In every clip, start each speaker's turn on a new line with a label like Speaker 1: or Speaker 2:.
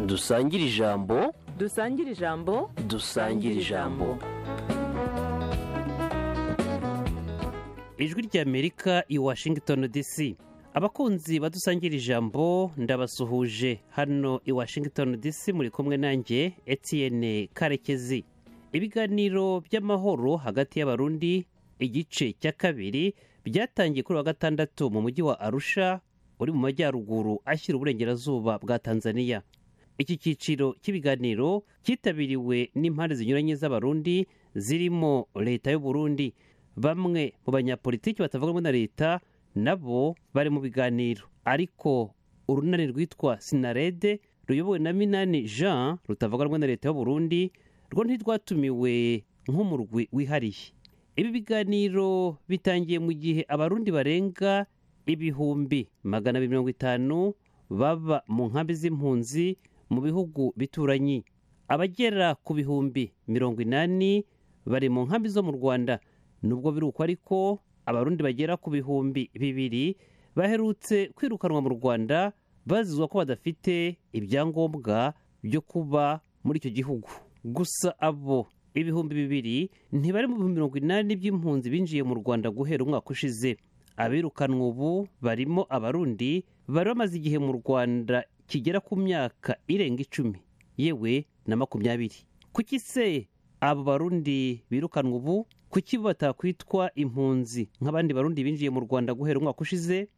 Speaker 1: dusangire ijambo
Speaker 2: dusangire ijambo
Speaker 1: dusangire ijambo
Speaker 3: ijwi ry'amerika i washington dc abakunzi badusangira ijambo ndabasuhuje hano i washington dc muri kumwe nanjye etienne karekezi ibiganiro by'amahoro hagati y'abarundi igice cya kabiri byatangiye kuri wa gatandatu mu mujyi wa arusha uri mu majyaruguru ashyira uburengerazuba bwa tanzania iki cyiciro cy'ibiganiro cyitabiriwe n'impande zinyuranye z'abarundi zirimo leta y'u burundi bamwe mu banyapolitiki batavuga rumwe na leta nabo bari mu biganiro ariko urunani rwitwa sinarede ruyobowe na minani jean rutavuga rumwe na leta y'u burundi rwo ntirwatumiwe nk'umurwi wihariye ibi biganiro bitangiye mu gihe abarundi barenga ibihumbi magana abiri mirongo itanu baba mu nkambi z'impunzi mu bihugu bituranyi abagera ku bihumbi mirongo inani bari mu nkambi zo mu rwanda nubwo biri uko ariko abarundi bagera ku bihumbi bibiri baherutse kwirukanwa mu rwanda bazizwa ko badafite ibyangombwa byo kuba muri icyo gihugu gusa abo ibihumbi bibiri ntibari mu bihumbi mirongo inani by'impunzi binjiye mu rwanda guhera umwaka ushize abirukanwa ubu barimo abarundi bari bamaze igihe mu rwanda kigera ku myaka irenga icumi yewe na makumyabiri kuki se abo barundi birukanwa ubu kuki bo batakwitwa impunzi nk'abandi barundi binjiye mu rwanda guhera umwaka ushize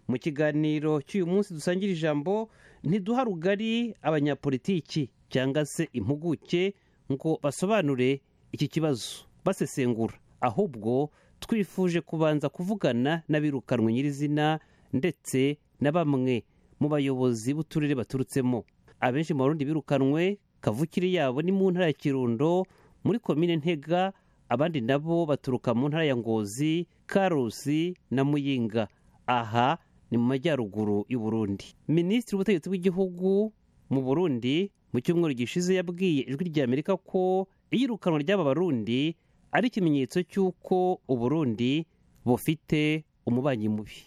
Speaker 3: mu kiganiro cy'uyu munsi dusangira ijambo ntiduha rugari abanyapolitiki cyangwa se impuguke ngo basobanure iki kibazo basesengura ahubwo twifuje kubanza kuvugana n'abirukanwe nyirizina ndetse na bamwe mu bayobozi b'uturere baturutsemo abenshi mu barundi birukanwe kavukire yabo ni mu ntara ya kirundo muri komine ntega abandi nabo baturuka mu ntara ya ngozi karusi na muyinga aha ni mu majyaruguru y'u Burundi minisitiri w'ubutegetsi bw'igihugu mu burundi mu cyumweru gishize yabwiye ijwi ry'amerika ko iyirukanwa ry'aba barundi ari ikimenyetso cy'uko uburundi bufite umubanyi mubi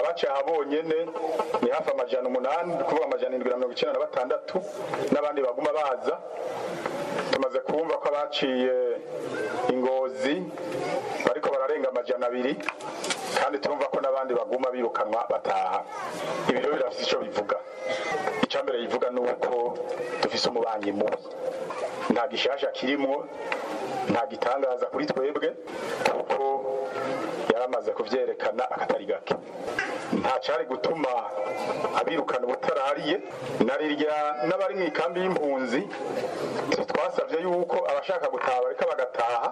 Speaker 4: abacaha bonyene ni hafi amajana umunani ni kuvuga amajana indwi na mirongo icyenda na batandatu n'abandi baguma baza tumaze kumva ko abaciye ingozi bariko bararenga amajana abiri kandi turumva ko n'abandi baguma birukanwa bataha ibiro birafite icyo bivuga icya mbere bivuga ni uko dufise umubanyi mubi nta gishasha kirimwo nta gitangaza kuri twebwe kuko yaramaze kubyerekana akatari gake nta cyari gutuma abirukana ubutarariye na rirya n'abari mu ikambi y'impunzi twasabye yuko abashaka gutaha bareka bagataha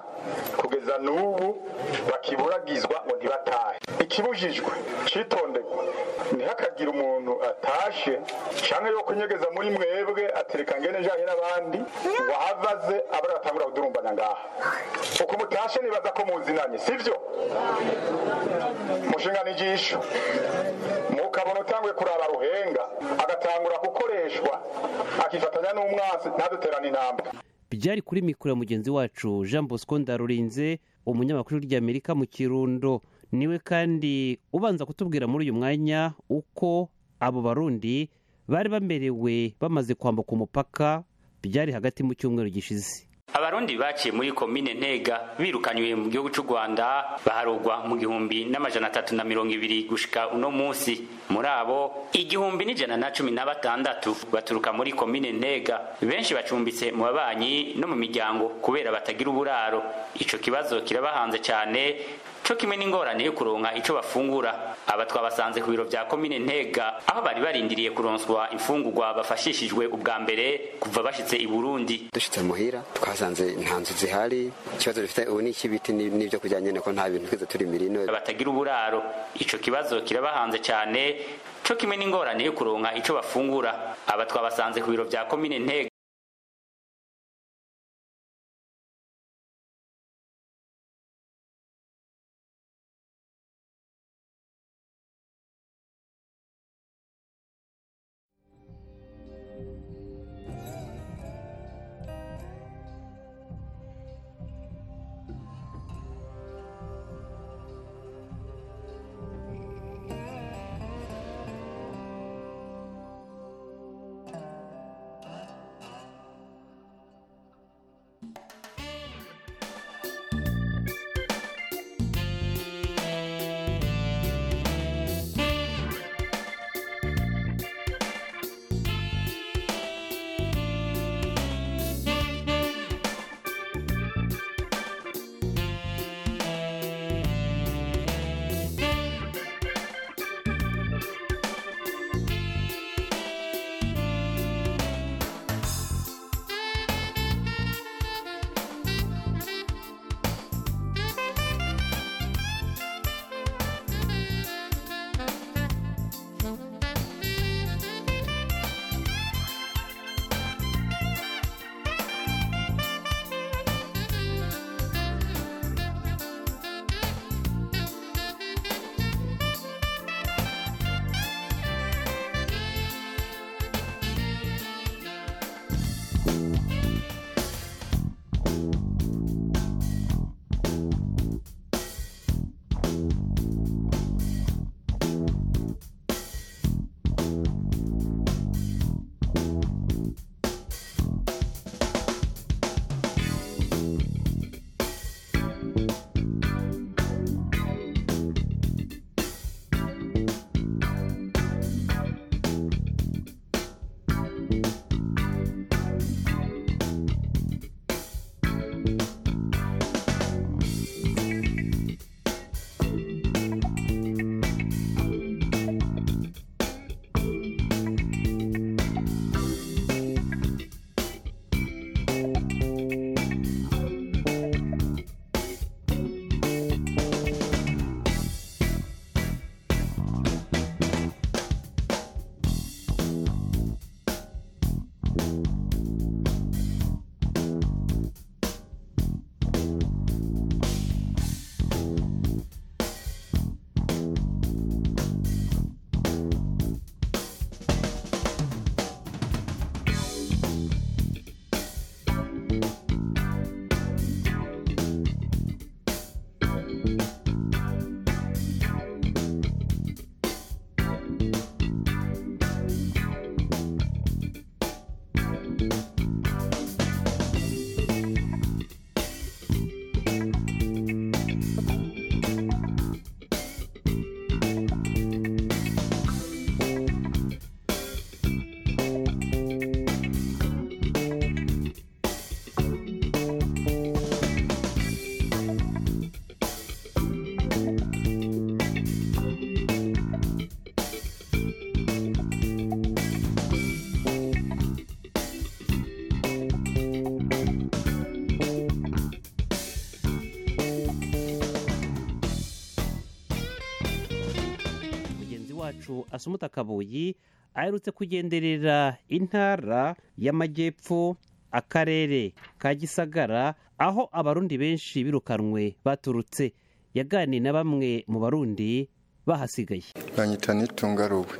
Speaker 4: kugeza n'ubu bakiburagizwa ngo ntibatahe ikibujijwe citondegwa ntihakagira umuntu atashe canke yo kunyegeza muri mwebwe atereka ngene njanye n'abandi ngo ahavaze abari batangura kudurumbana ngaha uko mutashe nibaza ko muzinanye sivyo mushingana ijisho mukabona utanguye kuraba ruhenga agatangura gukoreshwa akifatanya n'umwansi ntaduterane intambwe
Speaker 3: byari kuri mikoro ya mugenzi wacu jean bosco ndarurinze umunyamakuru ry'amerika mu kirundo niwe kandi ubanza kutubwira muri uyu mwanya uko abo barundi bari bamerewe bamaze kwambuka umupaka byari hagati mu cyumweru gishize
Speaker 5: abarundi baciye muri komine ntega birukanywe mu gihugu cy'u rwanda baharugwa mu gihumbi n'amajana atatu na mirongo ibiri gushika uno munsi muri abo igihumbi n'ijana na cumi na batandatu baturuka muri komine ntega benshi bacumbitse mu babanyi no mu miryango kubera batagira uburaro ico kibazo kirabahanze cyane co kimwe n'ingorane yo kuronka ico bafungura aba twabasanze ku biro vya komine ntega aho bari barindiriye kuronswa imfungurwa bafashishijwe ubwa mbere kuva bashitse i burundi
Speaker 6: dushitse muhira twasanze nta nzu zihari ikibazo dufite ubu ni icy'ibiti ni- n'ibyo kurya nyene ko nta bintu twigeze turimira ino
Speaker 5: batagira uburaro ico kibazo kirabahanze cyane co kimwe n'ingorane yo kuronka ico bafungura aba twabasanze ku biro vya komine ntega
Speaker 3: wacu asumuta kabuyi aherutse kugenderera intara y'amajyepfo akarere ka gisagara aho abarundi benshi birukanwe baturutse yaganiye na bamwe mu barundi bahasigaye
Speaker 7: banyita nitunga ruwe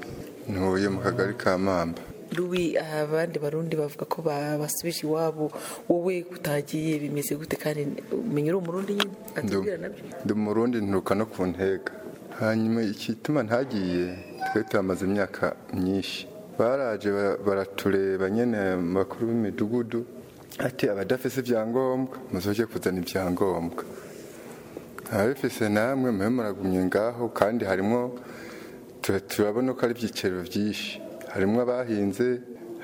Speaker 7: ntuye mu kagari ka mamba
Speaker 8: rubi abandi barundi bavuga ko ba- basubije iwabo wowe utagiye bimeze gute kandi umenya uri umurundi nyine atubwira nabyo
Speaker 7: ndi umurundi nturuka no ku ntega hanyuma igituma ntagiye twari tuhamaze imyaka myinshi baraje bara- baratureba nyine mu bakuru b'imidugudu ati abadafise ibyangombwa muzoje kuzana ibyangombwa ababifise namwe mube muragumye ngaho kandi harimo tura- turabona ko ari ibyiciro byinshi harimo abahinze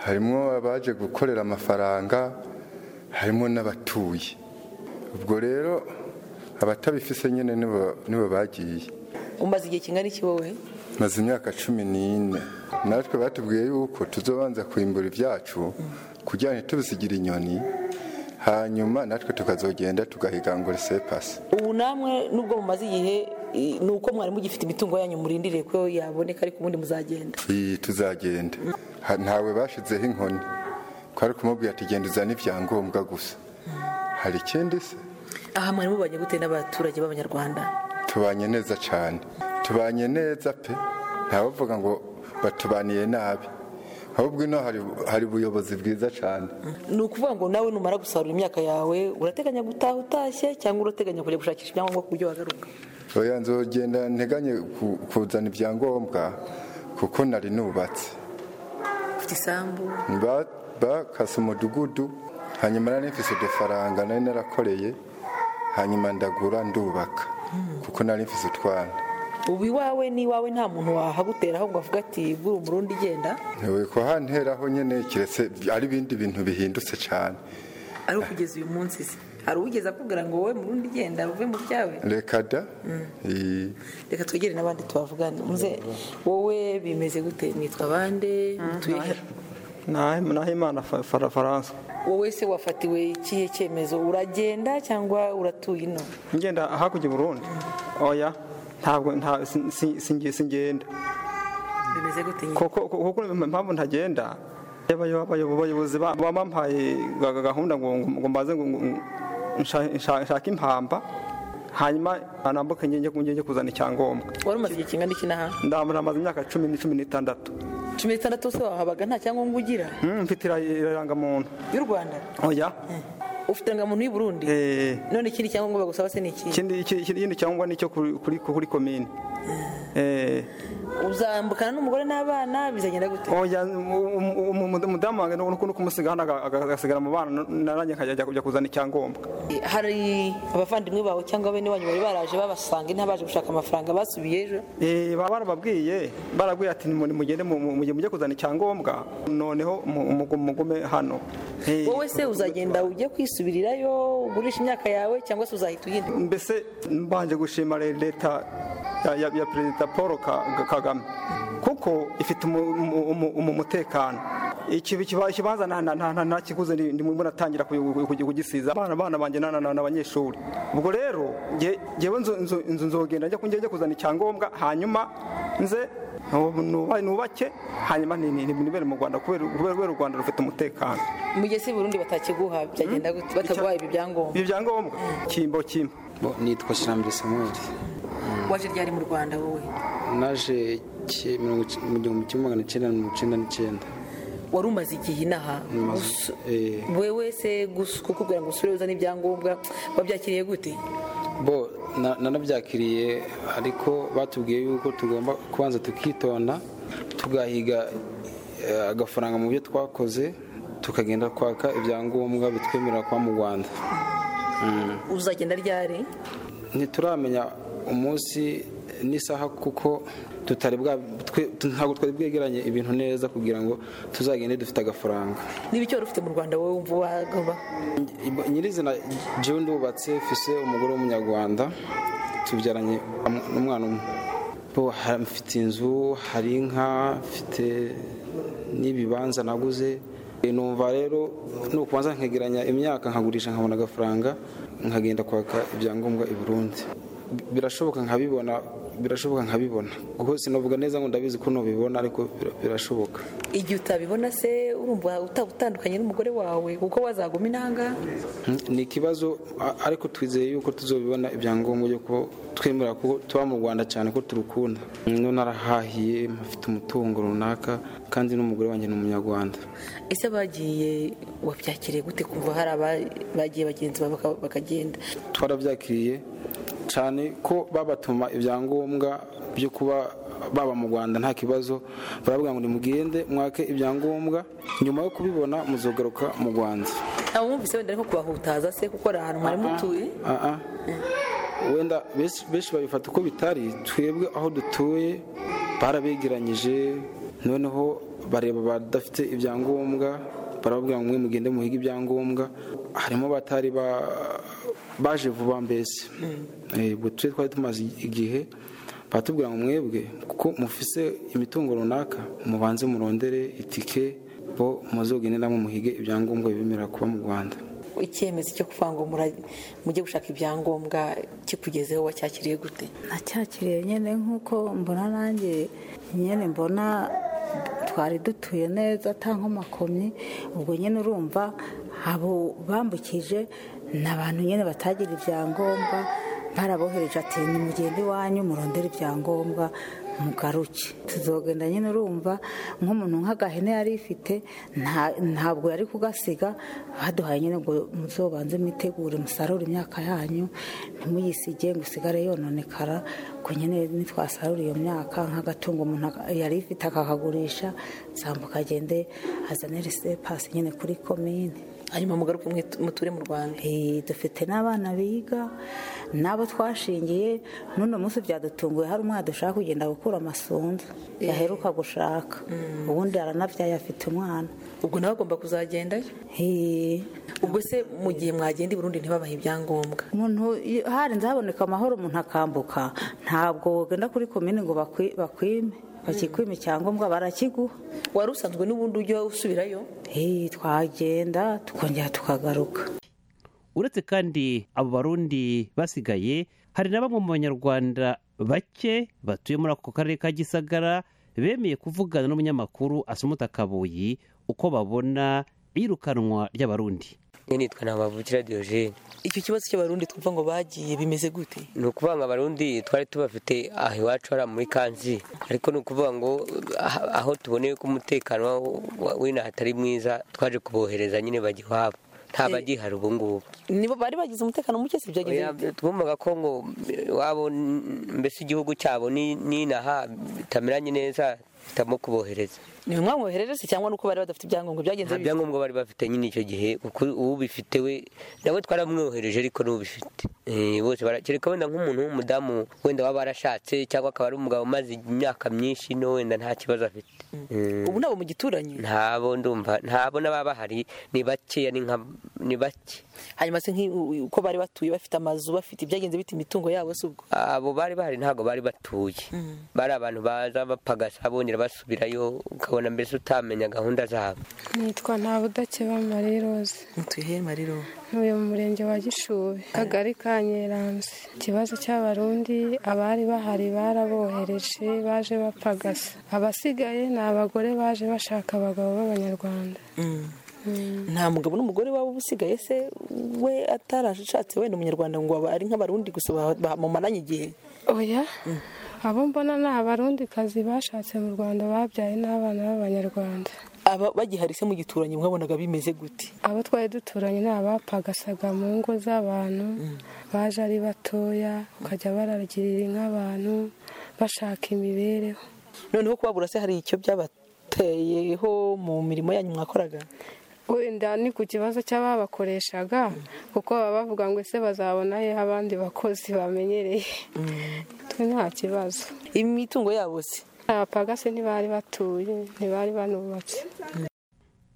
Speaker 7: harimo abaje gukorera amafaranga harimo n'abatuye ubwo rero abatabifise nyine nibo- nibo bagiye
Speaker 8: umaze igihe kingana iki wowe
Speaker 7: maze imyaka cumi n'ine natwe batubwiye yuko tuzobanza kwimbura ibyacu kugira ngo ntitubisigire inyoni hanyuma natwe tukazogenda tugahiga ngo resepasi
Speaker 8: ubu namwe nubwo mumaze igihe i- ni uko mwari mugifite imitungo yanyu murindiriye ko yaboneka ariko ubundi muzagenda
Speaker 7: iyi tuzagenda Ha- ntawe bashizeho inkoni twari kumubwira ati genda uzane ibyangombwa gusa hari ikindi se
Speaker 8: aha mwari mubanye gute n'abaturage b'abanyarwanda
Speaker 7: tubanye neza cyane tubanye neza pe ntabavuga ngo batubaniye nabi ahubwo ino hari hari ubuyobozi bwiza cyane
Speaker 8: ni ukuvuga ngo nawe numara gusarura imyaka yawe urateganya gutaha utashye cyangwa urateganya kujya gushakisha ibyangombwa ku buryo wagaruka
Speaker 7: oya nzogenda nteganye ku- kuzana ibyangombwa kuko nari nubatse
Speaker 8: ufite isambu
Speaker 7: Ba- bakase umudugudu hanyuma nari mfise udufaranga nari narakoreye hanyuma ndagura ndubaka kuko nari mfise utwana
Speaker 8: ubu iwawe n'iwawe nta muntu wahaguteraho ngo avuga ati bw'uru murundi igenda
Speaker 7: Ntiwe ko hanteraho nyine kiretse ari ibindi bintu bihindutse cyane
Speaker 8: ari ukugeza uyu munsi se hari uwigeze akubwira ngo wowe murundi igenda uve mu byawe
Speaker 7: reka da Iyi-
Speaker 8: reka twegere n'abandi tubavugane muze wowe bimeze gute mwitwa bande mutuye he?
Speaker 9: naho imana faransa
Speaker 8: wowe se wafatiwe ikihe cyemezo uragenda cyangwa uratuye ino
Speaker 9: ngenda hakurya i burundi oya ntabwo nta- si- si- singe- singenda
Speaker 8: bimeze gute nyine
Speaker 9: kuko kuko- kuko impamvu ntagenda abayo- abayo- abayobozi ba- bampaye ga- gahunda ngo ngo- ngo mbaze ngo- ngo- ngo nsha- nsha- nshake impamba hanyuma anambuke njye njye- njye kuzana icyangombwa
Speaker 8: wari umaze igihe kingana iki n'aha
Speaker 9: ndamara amaze imyaka cumi ni cumi n'itandatu
Speaker 8: cumi n'itandatu se wahabaga nta cyangombwa ugira
Speaker 9: Mm, mfite ira- irangamuntu
Speaker 8: y'u rwanda
Speaker 9: oya
Speaker 8: ufite indangamuntu y'u burundi
Speaker 9: Eh.
Speaker 8: none ikindi cyangombwa bagusaba se ni iki
Speaker 9: ikindi iki- ikindi cyangombwa ni icyo kuri- kuri kuri komine Eh.
Speaker 8: uzambukana n'umugore n'abana bizagenda gute
Speaker 9: oya umu- umu- umu- umudamu wanjye nuko nuko umusiga hano aga- aga- agasigara mu bana naranjye nkajya kujya kuzana icyangombwa
Speaker 8: hari abavandimwe bawe cyangwa bene wanyu bari baraje babasanga inaha baje gushaka amafaranga basubiye ejo
Speaker 9: Eh, baba barababwiye barabwiye ati nimuri mugende mu- mu- mujye mujye kuzana icyangombwa noneho mu- umugu- mugume hano Eh,
Speaker 8: wowe se uzagenda ujye kwisubirirayo ugurisha imyaka yawe cyangwa se uzahita uhinda
Speaker 9: mbese mbanje gushima le- leta ya- ya ya perezida paul Ka- Ka- kagame kuko ifite umu- umu- umu- umu- umutekano Iki- ikiba- ikibanza nta- nta- nta- ntakiguze ndi- ndimo natangira kuyu- kuyu- kugisiza abana abana banjye na- na- na- n'abanyeshuri ubwo rero nge- ngewe nzo- nzo- nzo- nzogenda njya kunjya njya kuzana icyangombwa hanyuma nze nuba- nubake hanyuma ni- ni- ni- nibere mu rwanda kubera kubera- kubera u rwanda rufite umutekano
Speaker 8: mu gihe se burundi batakiguha byagenda gute bataguhaye ibi byangombwa
Speaker 9: ibi byangombwa kimbo kimbo
Speaker 10: Bo, nitwa kirambere samuel
Speaker 8: waje ryari mu rwanda wowe
Speaker 10: naje ki- mirongo ic- mu gihumbi kimwe magana cyenda na mirongo icyenda n'icyenda
Speaker 8: wari umaze igihe inaha Gusa-
Speaker 10: eh.
Speaker 8: wewe se gusa kukubwira ngo usubire uzane ibyangombwa wabyakiriye gute
Speaker 10: bo na- nanabyakiriye ariko batubwiye yuko tugomba kubanza tukitonda tugahiga eh, agafaranga mu byo twakoze tukagenda kwaka ibyangombwa bitwemerera kuba mu rwanda
Speaker 8: uzagenda ryari
Speaker 10: ntituramenya umunsi n'isaha kuko tutari bwa twe- ntabwo twari bwegeranye ibintu neza kugira ngo tuzagende dufite agafaranga
Speaker 8: n'ibicyo wari ufite mu rwanda wowe wumva wagomba
Speaker 10: nyirizina jewe ndubatse mfise umugore w'umunyarwanda tubyaranye am- n'umwana umwe Bo, ha- mfite inzu hari inka mfite n'ibibanza naguze numva rero nukubanza nkegeranya imyaka nkagurisha nkabona agafaranga nkagenda kwaka ibyangombwa i burundi birashoboka nkabibona birashoboka nkabibona kuko sinavuga neza ngo ndabizi ko ntubibona ariko bira- birashoboka
Speaker 8: igihe utabibona se urumva utaba utandukanye n'umugore wawe kuko wazaguma intanga
Speaker 10: Mm, ni ikibazo a- ariko twizeye yuko tuzobibona ibyangombwa byo kuba twemera ko tuba mu rwanda cyane ko turukunda Mm, none arahahiye afite umutungo runaka kandi n'umugore wanjye ni umunyarwanda
Speaker 8: ese abagiye wabyakiriye gute kumva hari aba- bagiye bagenzi bawe baka- bakagenda
Speaker 10: twarabyakiriye cyane ko babatuma ibyangombwa byo kuba baba mu rwanda nta kibazo baravuga ngo nimugende mwake ibyangombwa nyuma yo kubibona muzogaruka mu rwanda
Speaker 8: abumvise wenda ariko kubahutaza se kuko ari ahantu mwari mutuye
Speaker 10: Ah, ah. wenda benshi- benshi babifata uko bitari twebwe aho dutuye barabegeranyije noneho bareba abadafite ibyangombwa barababwira ngo mwe mugende muhige ibyangombwa harimo batari ba- baje vuba mbese Eh, ubwo twe twari tumaze igihe batubwira ngo mwebwe kuko mufise imitungo runaka mubanze murondere itike bo muzogenderamo muhige ibyangombwa bibemerera kuba mu rwanda
Speaker 8: icyemezo cyo kuvuga ngo mura- mujye gushaka ibyangombwa kikugezeho wacyakiriye gute
Speaker 11: nacyakiriye nyine nk'uko mbona nanjye nyine mbona twari dutuye neza ata nkomakomyi ubwo nyine urumva abo bambukije ni abantu nyine batagira ibyangombwa barabohereje ati nimugende iwanyu murondere ibyangombwa mugaruke tuzogenda nyine urumva nk'umuntu nk'agahene yari ifite nta- ntabwo yari kugasiga baduhaye nyine ngo muzobanze mwitegure musarure imyaka yanyu ntimuyisige ngo usigare yononekara ku nyine nitwasarura iyo myaka nk'agatungo umuntu aka- yari ifite akakagurisha zambuka agende azane risepasi nyine kuri komine
Speaker 8: hanyuma mugaruke mwe- muture mu rwanda
Speaker 11: Eh, dufite n'abana biga n'abo twashingiye n'uno munsi byadutunguye hari umwana dushaka kugenda gukura amasunzu yaheruka gushaka ubundi aranabyaye afite umwana
Speaker 8: ubwo nawe agomba kuzagendayo
Speaker 11: Eh,
Speaker 8: ubwo se mu gihe mwagenda i burundi ntibabahe ibyangombwa
Speaker 11: umuntu iyo- harinze haboneka amahoro umuntu akambuka ntabwo wagenda kuri komini ngo bakwi- bakwime bakikwime icyangombwa barakiguha
Speaker 8: wari usanzwe n'ubundi ujya usubirayo
Speaker 11: Eh, twagenda tukongera tukagaruka
Speaker 3: uretse kandi abo barundi basigaye hari na bamwe mu banyarwanda bake batuye muri ako karere ka gisagara bemeye kuvugana n'umunyamakuru asumuta kabuyi uko babona iyirukanwa ry'abarundi
Speaker 12: Nge nitwa ntabavukira Diogene
Speaker 8: icyo kibazo cy'abarundi twumva ngo bagiye bimeze gute
Speaker 12: ni ukuvuga ngo abarundi twari tubafite aha iwacu hariya muri kansi ariko ni ukuvuga ngo ah- aho tuboneye ko umutekano wa- wa- w'inaha atari mwiza twaje kubohereza nyine bajya iwabo nta bagihari ubu ngubu
Speaker 8: nibo bari bagize umutekano muke si byagenze
Speaker 12: Oya,
Speaker 8: bite?
Speaker 12: twumvaga ko ngo iwabo n- mbese igihugu cyabo ni- n'inaha bitameranye neza hitamo kubohereza
Speaker 8: ni mwe mwoherere se cyangwa nuko bari badafite ibyangombwa byagenze
Speaker 12: nta
Speaker 8: bite?
Speaker 12: byangombwa bari bafite nyine icyo gihe kuko ubifite we nawe twaramwohereje ariko n'ubifite Eh, bose bara- kereka wenda nk'umuntu w'umudamu wenda waba arashatse cyangwa akaba ari umugabo umaze imyaka myinshi no wenda nta kibazo afite Eh,
Speaker 8: ubu nabo mu gituranyi
Speaker 12: ntabo ndumva ntabo n'ababa bahari ni bakeya ni nka ni bake
Speaker 8: hanyuma se nk'i- uko bari batuye bafite amazu bafite ibyagenze bita imitungo yabo se ubwo
Speaker 12: abo bari bahari ntabwo bari batuye bari abantu baza bapagasa bongera basubirayo ukabona mbese utamenya gahunda zabo
Speaker 13: nitwa nta budakeba marie rose
Speaker 8: mutuye he mariro
Speaker 13: ntuye mu murenge wa gishube kagari ka nyeranze ikibazo cy'abarundi abari bahari barabohereje baje bapagasa abasigaye ni abagore baje bashaka abagabo b'abanyarwanda
Speaker 8: nta mugabo n'umugore waba uba usigaye se we atarashatse wenda umunyarwanda ngo aba ari nk'abarundi gusa ba- bamumaranye igihe
Speaker 13: oya abo mbona ni abarundikazi bashatse mu rwanda babyaye n'abana b'abanyarwanda
Speaker 8: aba bagihari se mu gituranyi mwabonaga bimeze gute
Speaker 13: abo twari duturanye ni abapagasaga mu ngo z'abantu baje ari batoya bakajya baragirira inka abantu bashaka imibereho
Speaker 8: noneho kubabura se hari icyo byabateyeho mu mirimo yanyu mwakoraga
Speaker 13: wenda ni ku kibazo cy'ababakoreshaga kuko baba bavuga ngo ese bazabona he abandi bakozi bamenyereye twe nta kibazo
Speaker 8: imitungo yabo se
Speaker 13: abapagasi ntibari batuye ntibari banubatse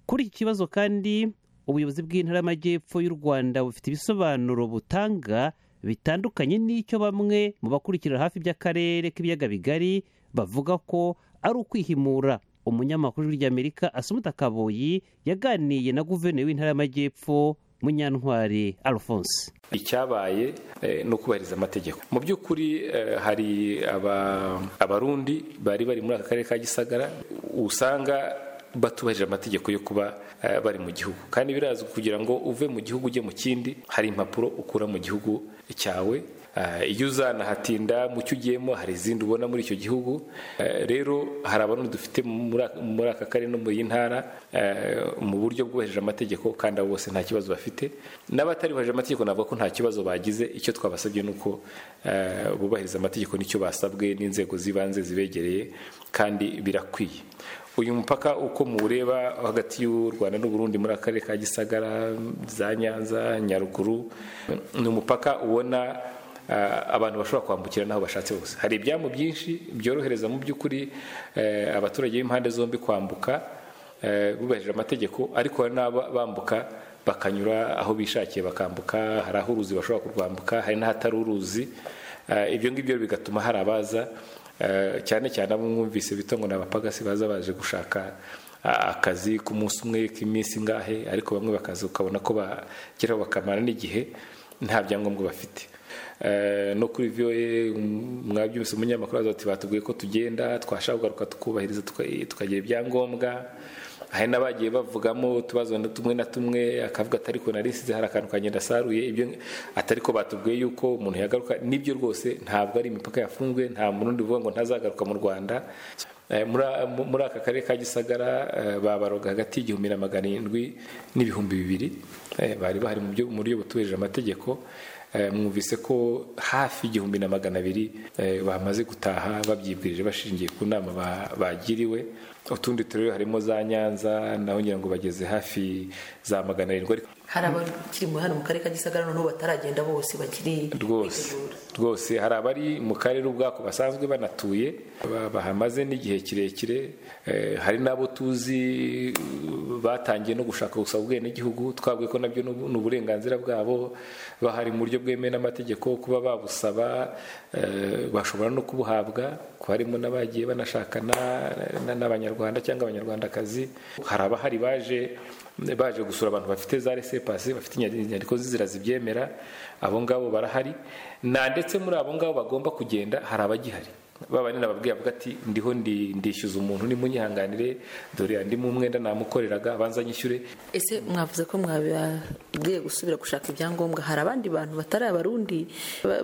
Speaker 3: kuri iki kibazo kandi ubuyobozi bw'intara y'amajyepfo y'u rwanda bufite ibisobanuro butanga bitandukanye n'icyo bamwe mu bakurikira hafi by'akarere k'ibiyaga bigari bavuga ko ari ukwihimura umunyamakuru w'ijwi ry'amerika asumuta kaboyi yaganiye na guverineri w'intara y'amajyepfo munyantwari alphonse
Speaker 14: icyabaye ni ukubahiriza amategeko mu by'ukuri hari abarundi bari bari muri aka karere ka gisagara usanga batubahirije amategeko yo kuba bari mu gihugu kandi birazwi kugira ngo uve mu gihugu ujye mu kindi hari impapuro ukura mu gihugu cyawe iyo uzanahatinda mu cyo ugiyemo hari izindi ubona muri icyo gihugu rero hari abantu dufite muri aka karere no muri iyi ntara mu buryo bwubahirije amategeko kandi abo bose nta kibazo bafite n'abatari bubahirije amategeko navuga ko nta kibazo bagize icyo twabasabye ni uko bubahiriza amategeko nicyo basabwe n'inzego z'ibanze zibegereye kandi birakwiye uyu mupaka uko muwureba hagati y'u rwanda n'uburundi muri akarere ka gisagara za nyanza nyaruguru ni umupaka ubona abantu bashobora kwambukira n'aho bashatse hose hari ibyambu byinshi byorohereza mu by'ukuri abaturage b'impande zombi kwambuka bubahirije amategeko ariko hari n'abambuka bakanyura aho bishakiye bakambuka hari aho uruzi bashobora kurwambuka hari n'ahatari uruzi ibyo ngibyo bigatuma hari abaza cyane cyane abo mwumvise bita ngo ni abapagasi baza baje gushaka akazi ku munsi umwe k'iminsi ingahe ariko bamwe bakaza ukabona ko bageraho bakamara n'igihe nta byangombwa bafite no kuri voa mwabyumvise umunyamakuru aza ati batubwiye ko tugenda twashaka kugaruka tukubahiriza tukagira ibyangombwa hari n'abagiye bavugamo utubazo tumwe na tumwe akavuga atari ko narisize hari akantu kagenda asaruye ibyo atari ko batubwiye yuko umuntu yagaruka nibyo rwose ntabwo ari imipaka yafunzwe nta murundi uvuga ngo ntazagaruka mu rwanda muri aka karere ka gisagara babaroga hagati y'igihumbi na magana arindwi n'ibihumbi bibiri bari bahari mu buryo butubahirije amategeko mwumvise ko hafi igihumbi na magana abiri bamaze gutaha babyibwirije bashingiye ku nama bagiriwe utundi turere harimo za nyanza naho ngira ngo bageze hafi za magana arindwi
Speaker 8: hari abakiri hano mu karere ka gisagara noneho bataragenda bose bakiri
Speaker 14: rwose rwose hari abari mu karere ubwako basanzwe banatuye bahamaze n'igihe kirekire hari n'abo tuzi batangiye no gushaka gusaba ubwenegihugu twavuye ko nabyo ni uburenganzira bwabo bahari mu buryo bwemewe n'amategeko kuba babusaba bashobora no kubuhabwa ko harimo n'abagiye banashakana n'abanyarwanda cyangwa abanyarwandakazi hari abahari baje baje gusura abantu bafite za resepasi bafite inyandiko z'inzira zibyemera abo ngabo barahari na ndetse muri abo ngabo bagomba kugenda hari abagihari baba ni nababwiye avuga ati ndiho ndishyuza umuntu nimunyihanganire dore andi mu mwenda namukoreraga abanza nyishyure
Speaker 8: ese mwavuze ko mwababwiye gusubira gushaka ibyangombwa hari abandi bantu batari abarundi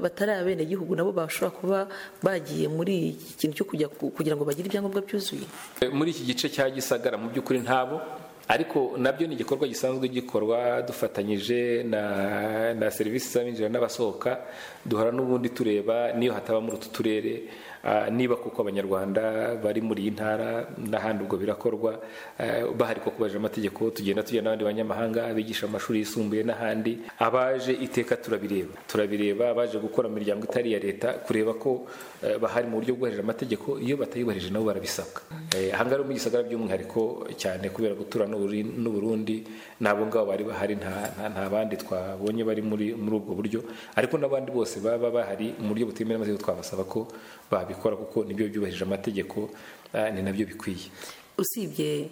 Speaker 8: batari abenegihugu nabo bashobora kuba bagiye muri iki kintu cyo kujya kugira ngo bagire ibyangombwa byuzuye
Speaker 14: muri iki gice cya gisagara mu by'ukuri ntabo ariko nabyo ni igikorwa gisanzwe gikorwa dufatanyije na na serivisi z'abinjira n'abasohoka duhora n'ubundi tureba niyo hataba muri utu turere niba kuko abanyarwanda bari muri iyi ntara n'ahandi ubwo birakorwa bahari ko kubahirije amategeko tugenda tujya n'abandi banyamahanga abigisha amashuri yisumbuye n'ahandi abaje iteka turabireba turabireba abaje gukora mu miryango itari iya leta kureba ko bahari mu buryo bwubahirije amategeko iyo batayubahirije nabo barabisabwa ahangaha mu gisagara by'umwihariko cyane kubera gutura n'uburundi n'abo ngabo bari bahari nta bandi twabonye bari muri ubwo buryo ariko n'abandi bose baba bahari mu buryo butemewe n'amategeko twabasaba ko babi babikora kuko nibyo byubahirije amategeko ni nabyo bikwiye
Speaker 8: usibye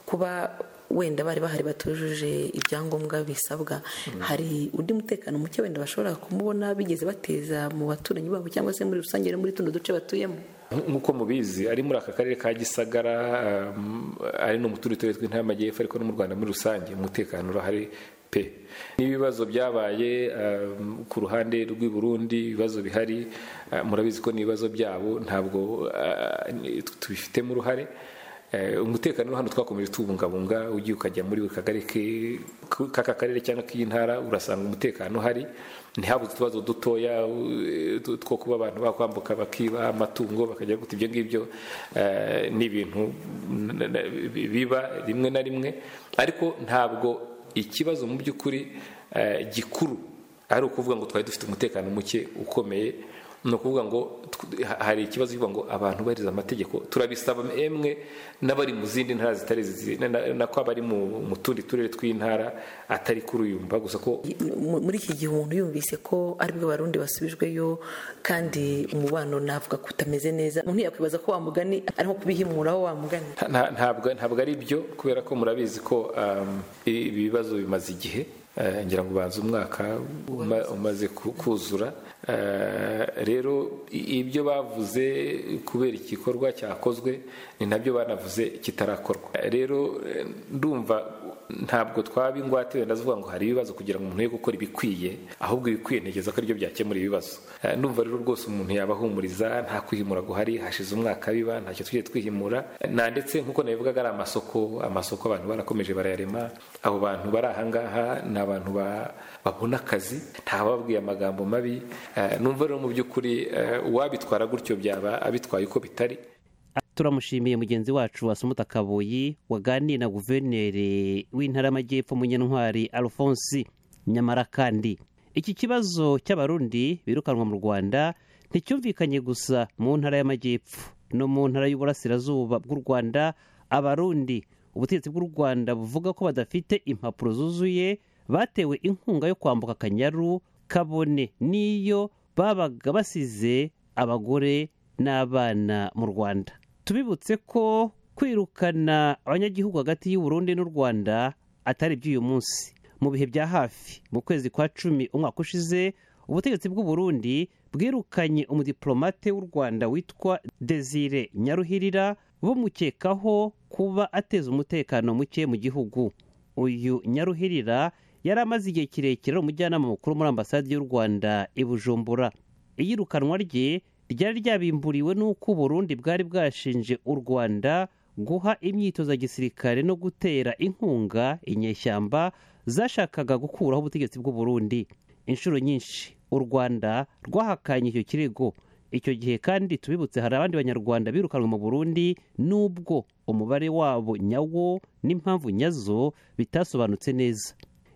Speaker 8: kuba wenda bari bahari batujuje ibyangombwa bisabwa hari undi mutekano muke wenda bashobora kumubona bigeze bateza mu baturanyi babo cyangwa se muri rusange no muri tuno duce batuyemo
Speaker 14: nk'uko mubizi ari muri aka karere ka gisagara ari no mu tundi turere tw'intara y'amajyepfo ariko no mu rwanda muri rusange umutekano urahari n'ibibazo byabaye ku ruhande rw'i Burundi ibibazo bihari murabizi ko n'ibibazo byabo ntabwo tubifitemo uruhare umutekano hano twakomeje tuwubungabunga ugiye ukajya muri buri kagari k'aka karere cyangwa k'iyi ntara urasanga umutekano uhari ntihabuze utubazo dutoya two kuba abantu bakwambuka bakiba amatungo bakajya guta ibyo ngibyo ni ibintu biba rimwe na rimwe ariko ntabwo ikibazo mu by'ukuri gikuru ari ukuvuga ngo twari dufite umutekano muke ukomeye ni ukuvuga ngo tw- ha- hari ikibazo kivuga ngo abantu bariza amategeko turabisaba emwe n'abari mu zindi ntara zitari izi, na- na- nako abari mu mu tundi turere tw'intara atari kuri uyu mba gusa ko
Speaker 8: Mu- muri iki gihe umuntu yumvise ko aribwo barundi basubijweyo kandi umubano navuga ko utameze neza umuntu yakwibaza ko wamugani ari nko kubihimuraho wamugani
Speaker 14: nta- nta- ntabwo ntabwo ari byo kubera ko murabizi ko um, i- ibi bibazo bimaze igihe Eh, ngira ngo ubanza umwaka uma- umaze ku- kuzura Eh, rero i- ibyo bavuze kubera igikorwa cyakozwe ni nabyo banavuze kitarakorwa Eh, rero eh, ndumva ntabwo twaba ingwate wenda zivuga ngo hari ibibazo kugira ngo umuntu ye gukora ibikwiye ahubwo ibikwiye ntekereza ko aribyo byakemura ibibazo Eh, ndumva rero rwose umuntu yabahumuriza nta kwihimura guhari hashize umwaka biba ntacyo tujye twihimura na ndetse nk'uko nabivugaga ari amasoko amasoko abantu barakomeje barayarema abo bantu bari ahangaha ni abantu ba- babona akazi ntabababwiye amagambo mabi Eh, numva rero mu by'ukuri eh, uwabitwara gutyo byaba abitwaye uko bitari
Speaker 3: turamushimiye mugenzi wacu Asumuta Kabuyi waganiye na guverineri w'intara y'amajyepfo Munyantwari Alphonse nyamara kandi iki kibazo cy'abarundi birukanwa mu Rwanda nticyumvikanye gusa mu ntara y'amajyepfo no mu ntara y'uburasirazuba bw'u Rwanda abarundi ubutegetsi bw'u Rwanda buvuga ko badafite impapuro zuzuye batewe inkunga yo kwambuka akanyaru kabone n'iyo babaga basize abagore n'abana mu rwanda tubibutse ko kwirukana abanyagihugu hagati y'u Burundi n'u rwanda atari iby'uyu munsi mu bihe bya hafi mu kwezi kwa cumi umwaka ushize ubutegetsi bw'u Burundi bwirukanye umudiplomate w'u rwanda witwa desire nyaruhirira bumukekaho kuba ateza umutekano muke mu gihugu uyu nyaruhirira yari amaze igihe kirekire ari umujyanama mukuru muri ambasade y'u rwanda i bujumbura iyirukanwa rye ryari ryabimburiwe n'uko uburundi bwari bwashinje u rwanda guha imyitozo ya gisirikare no gutera inkunga inyeshyamba zashakaga gukuraho ubutegetsi bw'u Burundi. inshuro nyinshi u rwanda rwahakanye icyo kirego icyo gihe kandi tubibutse hari abandi banyarwanda birukanwe mu burundi n'ubwo umubare wabo nyawo n'impamvu nyazo bitasobanutse neza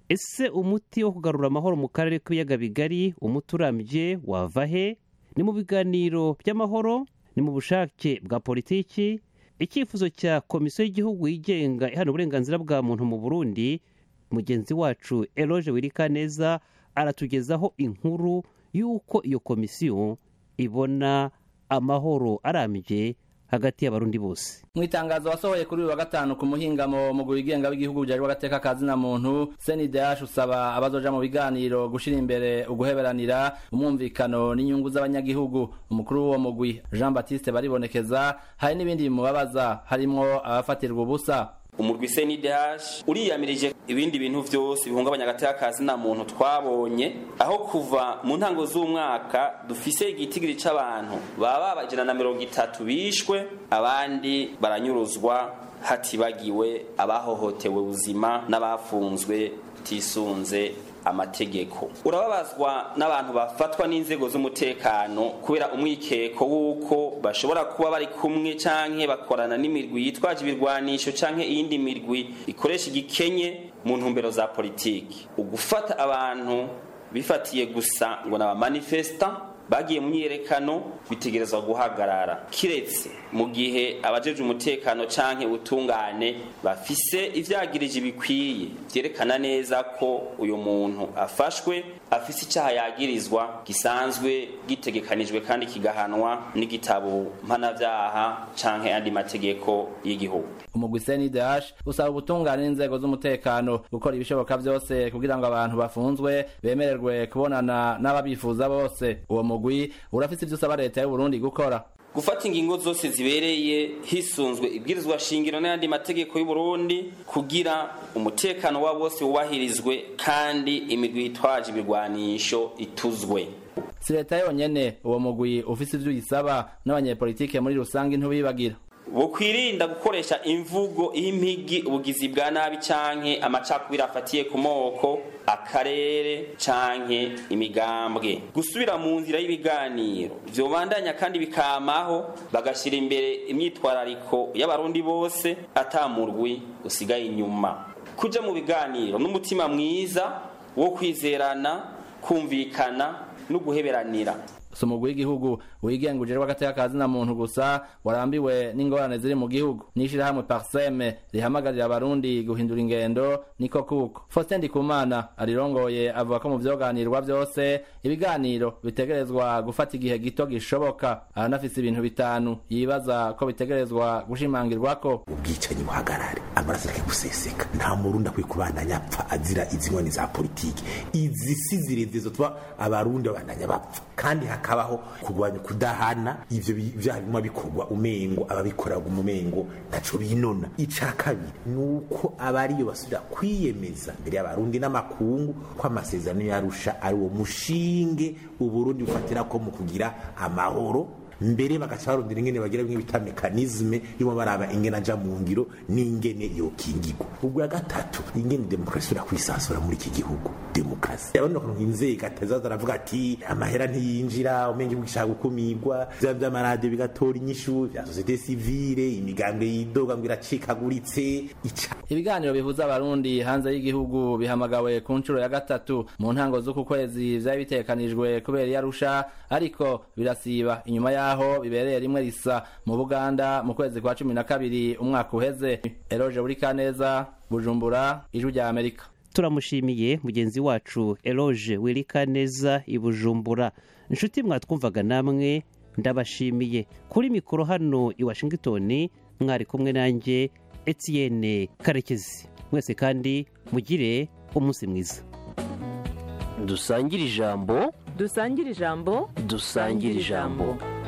Speaker 3: ese umuti wo kugarura amahoro mu karere k'ibiyaga bigari umuti urambye wava he ni mu biganiro by'amahoro ni mu bushake bwa politiki icyifuzo cya komisiyo y'igihugu yigenga ihana uburenganzira bwa muntu mu burundi mugenzi wacu eloge wirikaneza aratugezaho inkuru y'uko iyo komisiyo ibona amahoro arambye hagati y'abarundi bose
Speaker 15: mu itangazo wasohoye kuri uyu wa gatanu ku muhingamo mu wigenga w'igihugu byajwe agateka kazina muntu senidash usaba abazoja mu biganiro gushira imbere uguheberanira umwumvikano n'inyungu z'abanyagihugu umukuru w'uwo mugwi jean baptiste baribonekeza hari n'ibindi bimubabaza harimo abafatirwa ubusa
Speaker 16: umurwi senidash uriyamirije ibindi bintu byose bihungabanya agateka kazina muntu twabonye aho kuva mu ntango z'umwaka dufise igitigiri c'abantu baba abajana na mirongo itatu bishwe abandi baranyuruzwa hatibagiwe abahohotewe ubuzima n'abafunzwe batisunze amategeko urababazwa n'abantu bafatwa n'inzego z'umutekano kubera umwikeko w'uko bashobora kuba bari kumwe canke bakorana n'imirwi yitwaje ibirwanisho canke iyindi mirwi ikoresha igikenye mu ntumbero za politiki ugufata abantu bifatiye gusa ngo ni abamanifesta bagiye mu myiyerekano bitegerezwa guhagarara kiretse mu gihe abajeje umutekano canke ubutungane bafise ivyagirije bikwiye vyerekana neza ko uyu muntu afashwe afise icaha yagirizwa gisanzwe gitegekanijwe kandi kigahanwa n'igitabo mpanavyaha canke andi mategeko y'igihugu
Speaker 15: umugwi senidash usaba ubutungane n'inzego z'umutekano gukora ibishoboka byose kugira ngo abantu bafunzwe bemererwe kubonana n'ababifuza bose uwo mugwi urafise ibyo usaba leta y'uburundi gukora
Speaker 16: gufata ingingo zose zibereye hisunzwe ibwirizwa shingiro n'ayandi mategeko y'u Burundi kugira umutekano wa bose wubahirizwe kandi imigwi yitwaje ibigwanisho ituzwe
Speaker 15: si leta yonyene uwo mugwi ufise ivyo uyisaba n'abanyepolitike muri rusange ntubibagira
Speaker 16: bukwirinda gukoresha imvugo impigi ubugizi bwa nabi canke amacakubiri afatiye ku moko akarere canke imigambwe gusubira mu nzira y'ibiganiro vyobandanya kandi bikamaho bagashyira imbere imyitwarariko y'abarundi bose atamurwi usigaye inyuma kuja mu biganiro n'umutima mwiza wo kwizerana kumvikana no guheberanira
Speaker 15: si umugwi w'igihugu wigenguje w'agateka kazina muntu gusa warambiwe n'ingorane ziri mu gihugu n'ishyirahamwe parseme rihamagarira abarundi guhindura ingendo niko kuko faustin ndikumana arirongoye avuga ko mu vyoganirwa vyose ibiganiro bitegerezwa gufata igihe gito gishoboka aranafise ibintu bitanu yibaza ko bitegerezwa gushimangirwako
Speaker 17: ubwicanyi buhagarare amaraso areke guseseka nta murundi akwiye kubandanya apfa azira izi nkoni za politiki izi si zirezire zituma abarundi babandanya bapfa kandi hakabaho kurwanya kudahana ivyo bi- vyaha biguma bikorwa umengo ababikora umengo ntaco binona ica kabiri ni uko abariyo basubira kwiyemeza imbere y'abarundi n'amakungu ko amasezerano yarusha ari uwo mushinge uburundi bufatirako mu kugira amahoro mbere bagaca barondera ingene bagira bimwe bita mekanizme irimo baraba ingene aja mu ngiro n'ingene yokingirwa ubwa gatatu ingene demokarasi ura kwisansura muri iki gihugu demokarasi abandi bakuntu inzego atazaza aravuga ati amahera ntiyinjira umenge bugishaka gukumirwa bya by'amaradiyo bigatora inyishu bya sosiyete sivile imigambwe yidoga ngo iracikaguritse ica
Speaker 15: ibiganiro bihuza abarundi hanze y'igihugu bihamagawe ku nshuro ya gatatu mu ntango z'uku kwezi vyari bitekanijwe kubera iyo arusha ariko birasiba inyuma yaho bibereye rimwe risa mu buganda mu kwezi kwa cumi na kabiri umwaka uheze eroje buri kaneza bujumbura ijwi rya amerika
Speaker 3: turamushimiye mugenzi wacu eroge wirikaneza i bujumbura inshuti mwatwumvaga namwe ndabashimiye kuri mikoro hano i washingitoni mwari kumwe nanjye etienne karekezi mwese kandi mugire umunsi mwiza
Speaker 1: dusangire ijambo
Speaker 2: dusangire ijambo
Speaker 1: dusangire ijambo